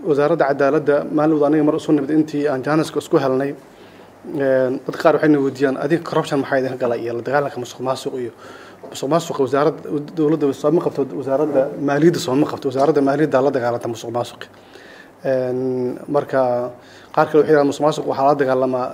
wasaaradda cadaaladda maalin aniga mar isu nimid intii aan jaaniska isku helnay dad qaar waxayna weydiiyaan adiga corruption maxaa idinka gala iyo la dagaalanka musuq maasuq iyo musuq maasuqa wasaaradda dowladda sooma qabto wasaaradda maaliyadda sooma qabto wasaaradda maaliyadda la dagaalanta musuq maasuqi marka qaar kale waxay yidhahdaan musuq maasuq waxaa la dagaalamaa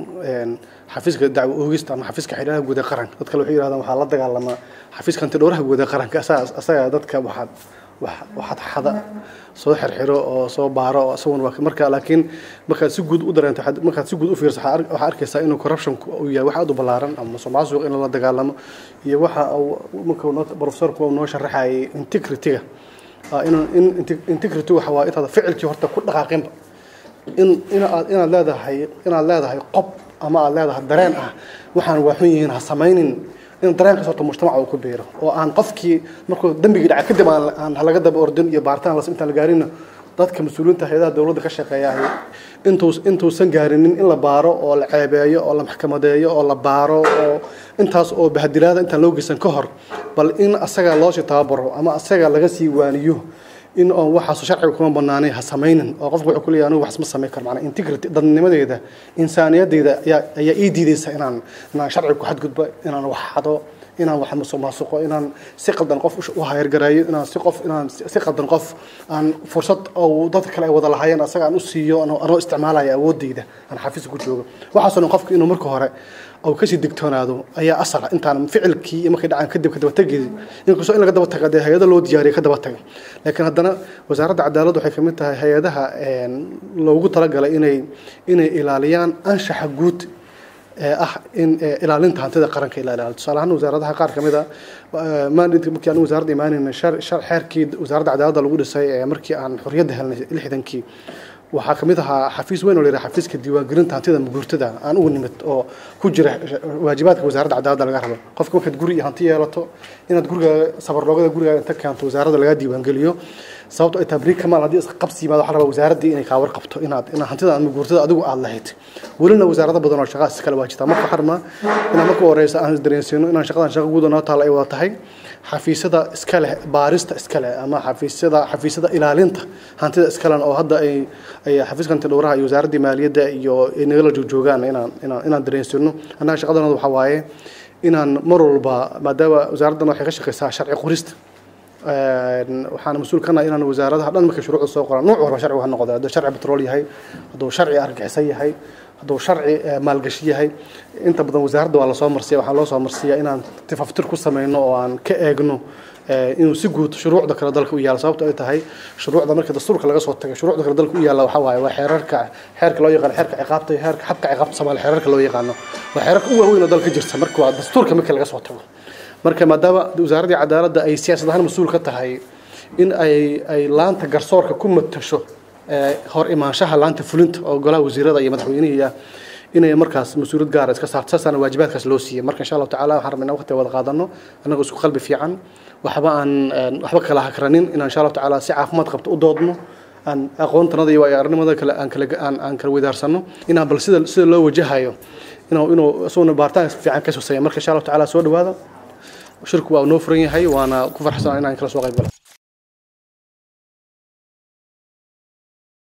xafiiska dacwo oogista ama xafiiska xidhaha guud ee qaranka dad kale waxay yidhahdaan waxaa la dagaalamaa xafiiska antidhowraha guud ee qaranka asaga dadka waxaad waxaad xada soo xirxiro oo soo baaro oo isagun waa marka laakiin markaad si guud u dareento markaad si guud u fiirso waxaa arkaysaa inuu corruption uu yahay wax aad u ballaaran ama musuq maasuq in la dagaalamo iyo waxa uu marka professorku uu noo sharaxayay integrityga in integrity waxa waa intaad ficilkii horta ku dhaqaaqinba in inaad inaad leedahay inaad leedahay qob ama aad leedahay dareen ah waxaan waa xun yihiin ha samaynin in dareenkaas horta mujtamaca uu ku biiro oo aan qofkii markuu dembigii dhacay kadib aan laga daba ordin iyo baaritaan las intaan la gaarinna dadka mas-uuliyiinta hay-adaha dowladda ka shaqeeyahay intuu intuusan gaarinin in la baaro oo la ceebeeyo oo la maxkamadeeyo oo la baaro oo intaas oo bahadilaada intaan loo geysan ka hor bal in asaga loosii tababaro ama asaga laga sii waaniyo in oon waxaas sharciga kuma banaanay ha samaynin oo qofku wuxuu ku leeyahay anigu wax ma samayn karo macnaa integrity dadnimadeeda insaaniyaddeeda ayaa ayaa ii diidaysa inaan inaan sharciga ku xadgudbo inaan wax xado inaan wax musuq maasuqo inaan si qaldan qof u hayargareeyo inaan si qof inaan si qaldan qof aan fursad oo dadka kale ay wada lahaayeen asaga aan u siiyo anoo isticmaalaya awoodeyda aan xafiiska ku joogo waxaasoo dhan qofku inuu marka hore oo kasii digtoonaado ayaa asala intaan ficilkii iyo markay dhacaan kadib ka daba tegeedi inkastoo in laga daba taga dee hay-ada loo diyaariya ka daba taga laakiin haddana wasaaradda cadaaladda waxay kamid tahay hay-adaha loogu talagalay inay inay ilaaliyaan anshaxa guud ee ah in ilaalinta hantida qaranka ila ilaaliyo tusaale ahaan wasaaradaha qaar kamid a maalintii markii aan wasaaradda imaanayna xeerkii wasaaradda cadaaladda lagu dhisay ee markii aan xorriyadda helnay lixdankii waxaa ka mid ahaa xafiis weyn oo la yidhaha xafiiska diiwaangelinta hantida maguurtada aan ugu nimid oo ku jira waajibaadka wasaaradda cadaaladda laga rabo qofka markaad guri iyo hanti yeelato inaad gurigaaga sabarloogada gurigaaga inta keento wasaaradda lagaa diiwaangeliyo sababto ay tahay beri kamaal haddii iska qabsi yimaado waxaa rabaa wasaaraddii inay kaa warqabto inaad inaad hantida ama guurtada adigu aad lahayd welina wasaarado badan oo shaqaas iskale waa jirtaa marka waxaa rabnaa inaan marka horeysa aan isdareensiino inaan shaqadan shaqa guud oo noo taala ay wada tahay xafiisyada iska leh baarista iska leh ama xafiisyada xafiisyada ilaalinta hantida iska leh oo hadda ay ay xafiiska hanti dhowraha iyo wasaaraddii maaliyadda iyo ay nagala joogjoogaan inaan inaan inaan dareensino annaga shaqadanooda waxaa waaye inaan mar walba maadaama wasaaraddan waxay ka shaqeysaa sharci qorista waxaana mas-uul ka nahay inaan wasaaradaha dhan markay shuruucda soo qoraan nooc walba sharcigu ha noqdo hadduu sharci petrol yahay hadduu sharci argaxisan yahay hadduu sharci maalgashi yahay inta badan wasaaradda waa lasoo marsiya waxaa loo soo marsiya inaan tifaftir ku sameyno oo aan ka eegno inuu si guud shuruucda kale dalka u yaalo sababto ay tahay shuruucda marka dastuurka laga soo tago shuruucda kale dalka u yaalla waxaa waaye waa xeerarka xeerka loo yaqaano xeerka ciqaabta iyo xeerka xabka ciqaabta soomaaliya xeerarka loo yaqaano waa xeerarka u waaweyn oo dalka jirta marka waa dastuurka marka laga soo tago marka maadaama wasaaraddii cadaaladda ay siyaasad ahaan mas-uul ka tahay in ay ay laanta garsoorka ku matasho hor imaanshaha laanta fulinta oo golaha wasiirada iyo madaxweynihiia inay markaas mas-uuliyad gaara iska saarto saasaana waajibaadkaas loo siiyey marka insha allahu tacala waxaan rabnaa waqti wada qaadano annagoo isku qalbi fiican waxba aan waxba kala hakranin inaan insha allahu tacala si caafimaad qabto u doodno aan aqoontanada iyo waayo aragnimada kale aan kala aan aan kala wadaarsano inaan bal sida sida loo wajahayo inuu inuu isaguna baaritaan fiican ka soo sameeyo marka insha allahu tacala soo dhawaada shirku waa noo furan yahay waana ku farxsan inaan kala soo qayb galo